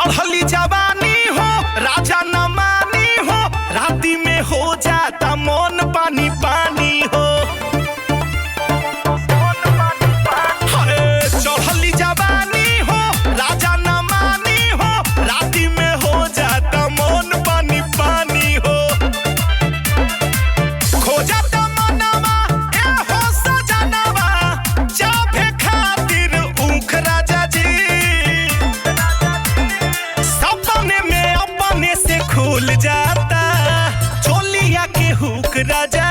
चढ़ली जवानी हो राजा न मानी हो राती में हो जाता मन पानी पानी हो हाय, चढ़ली जवानी हो राजा न मानी हो राती में हो जाता मन पानी पानी हो खोजत मनवा ए हो सजनवा जाभे खातिर ऊख राजा जी सपने में अपने से खुल जाता चोलिया के हुक राजा